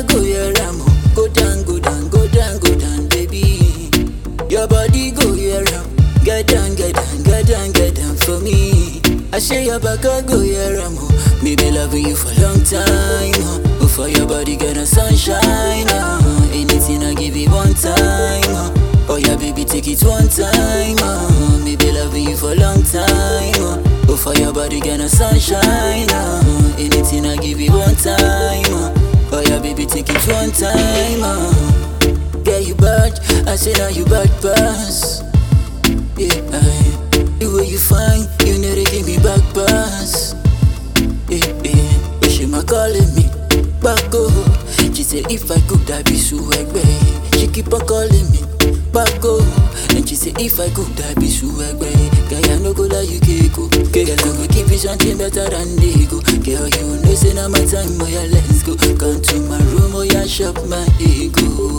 I go here, I'm go down, go down, go down, go down, baby. Your body go here, I'm get down, get down, get down, get down for me. I say your back, I go here, I'm me be loving you for a long time. Oh, Before your body get a sunshine, oh. anything I give you one time. Oh, oh yeah, baby, take it one time. Oh, me be loving you for a long time. Oh, Before your body get a sunshine, oh. anything I give you one time. Oh, oh yeah, baby, take it one time. Oh. Yeah, you bad, I say now you bad pass. Yeah, aye. the way you fine, you know they give me back pass. Yeah, yeah, but she ma calling me back oh. She say if I could, I be suwegbe. She keep on calling me back oh. And she say if I could, I be suwegbe. Girl, I no go like you keko. Girl, I go give you something better than they go. Girl, you know say now my time, oh yeah, let's go. Come to my room, oh yeah, shop my ego.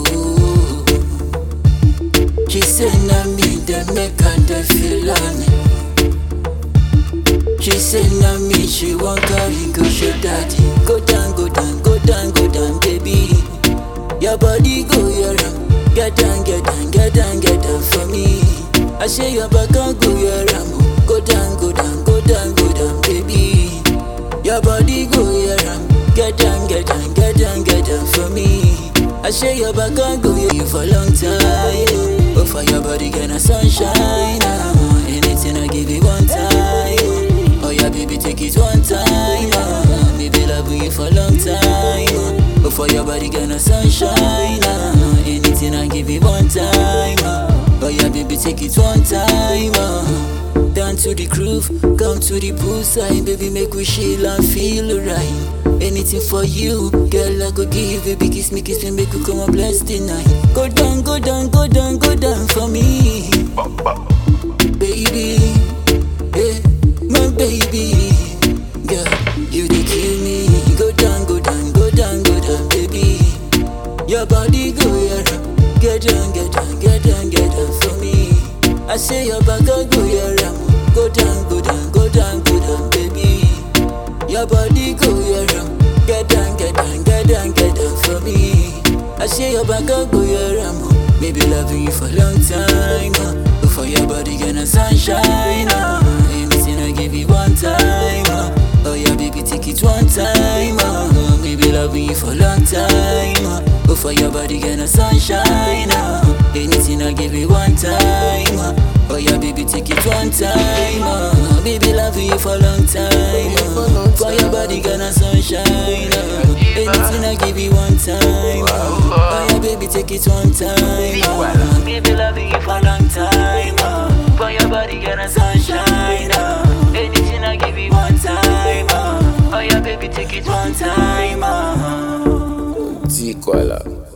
She say na me dey make her dey feel on me. She say na me she wan carry go show daddy. Go down, go down, go down, go down, baby. Your body go here, am. get down, get down, get down, get down for me. I say your back can go here, am. go down, go down, go down, go down, baby. Your body go here, am. get down, get down, get down, get down for me. I say your back can go here you for a long time. But for your body, get a sunshine. ah. Anything I give you one time. Oh yeah, baby, take it one time. ah. Baby, love you for a long time. But for your body, get a sunshine. ah. Anything I give you one time. ah. Oh yeah, baby, take it one time. ah. Down to the groove, come to the poolside, baby, make we chill and feel alright. Anything for you, girl, I go give you, kiss me, kiss me, make we come and bless the night. Go down, go down, go down, go down for me, baby, yeah, my baby, girl, you dey kill me. Go down, go down, go down, go down, baby. Your body go here, get down, get down, get down, get down for me. I say your back I go here, go down, go down, go down, go down, baby. Your body go here, get down, get down, get down, get down for me. I say your back I go here, maybe loving you for a long time. Uh, before your body get a sunshine, uh, anything I give you one time. Uh, oh yeah, baby, take it one time. Uh, maybe loving you for a long time. Uh, before your body get a sunshine. Uh, anything I give you one time. Uh, oh yeah, baby, take it one time. Uh, baby, loving you for a long time. Uh, for your body get a sunshine. Uh, anything I give you one time. Uh, oh yeah, baby, take it one time. Uh, baby, loving you for a long time. Uh, for your body get a sunshine. Uh, anything I give you one time. Uh, oh yeah, baby, take it one time. Uh. T-Koala.